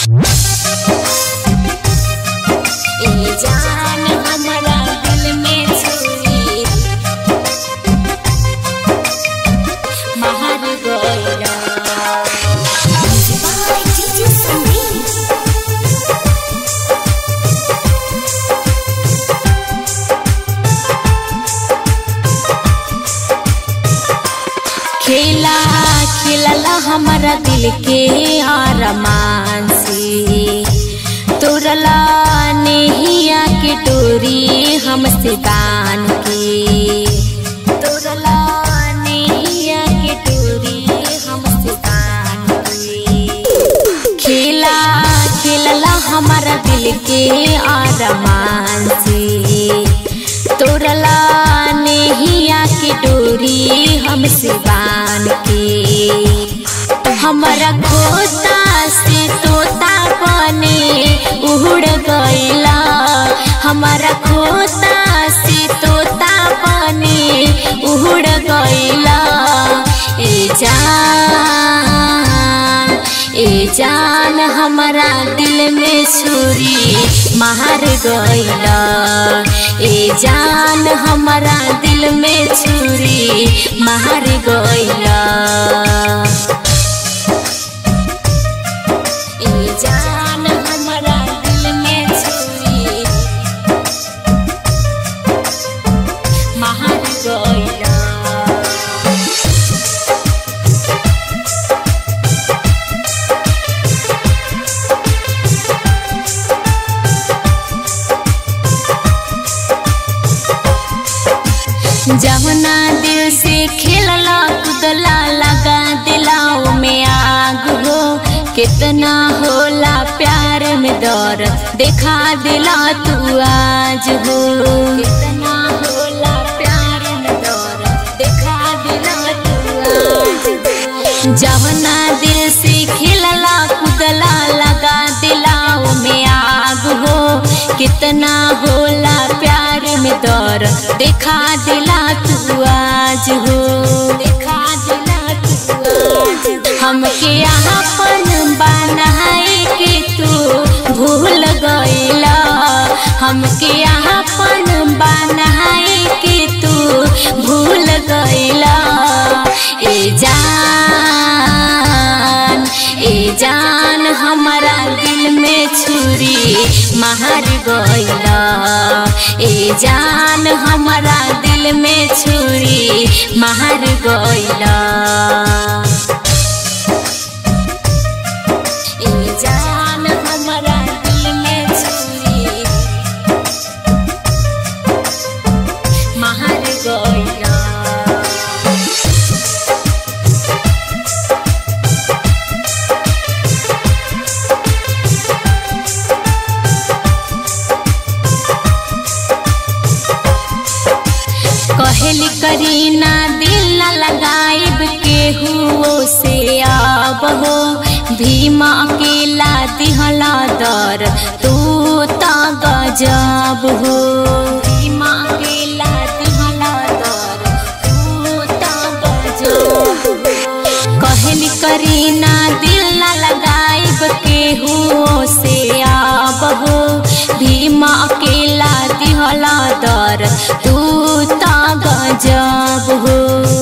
ए जान हमरा दिल में छुई महर गइला खेला खेलला हमारा दिल के आरमान से तोरला नेहिया के डोरी हमसे बान के तोरला नेहिया के डोरी हमसे बान के खेला खेलला हमारा दिल के आरमान से तोरला नेहिया के डोरी हमसे बान के हमारा खोता से तोता बने उड़ गइला हमारा खोता से तोता बने उड़ गइला ए जान ए जान हमारा दिल में छुरी मार गइला ए जान हमारा दिल में छुरी मार गइला ए जान हमारा दिल में छुरी मार गइला जमुना दिल से खेलला कुदला लगा दिलाओ में आग हो कितना होला प्यार में दौर देखा दिला तू आज हो कितना होला प्यार में दौर देखा दिला तू आज हो जमुना दिल से खेलला कुदला लगा दिलाओ में आग हो कितना होला प्यार में दौर देखा दिला तू आज हो देखा दिला तू आज हमके अपन बनाए के तू भूल गइला हमके अपन बनाए के तू भूल गइला ए जान ए जान हमारा दिल में छुरी मार गइला ए जान हमारा दिल में छुरी मार गइला ए जान हमारा दिल में छुरी मार गइला कहली करीना दिल न लगाइब केहू से आब हो भीमा अकेला दिहला दर तू त गजब हो भीमा अकेला दिहला दर तू त गजब हो कहली करीना दिल न लगाइब केहू से आब हो भीमा अकेला दिहला दर तू त गजब हो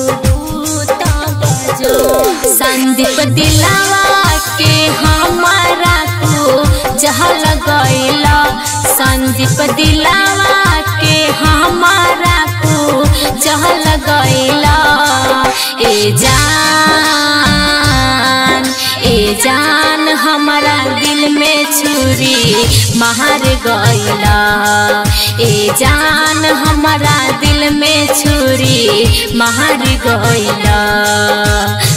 संदीप दिलावा के हमारा तू जहल गइला संदीप दिलावा के हमारा तू जहल गइला ए जान ए जान हमारा दिल में छुरी मार गइला ए जान हमारा दिल में छुरी मार गइला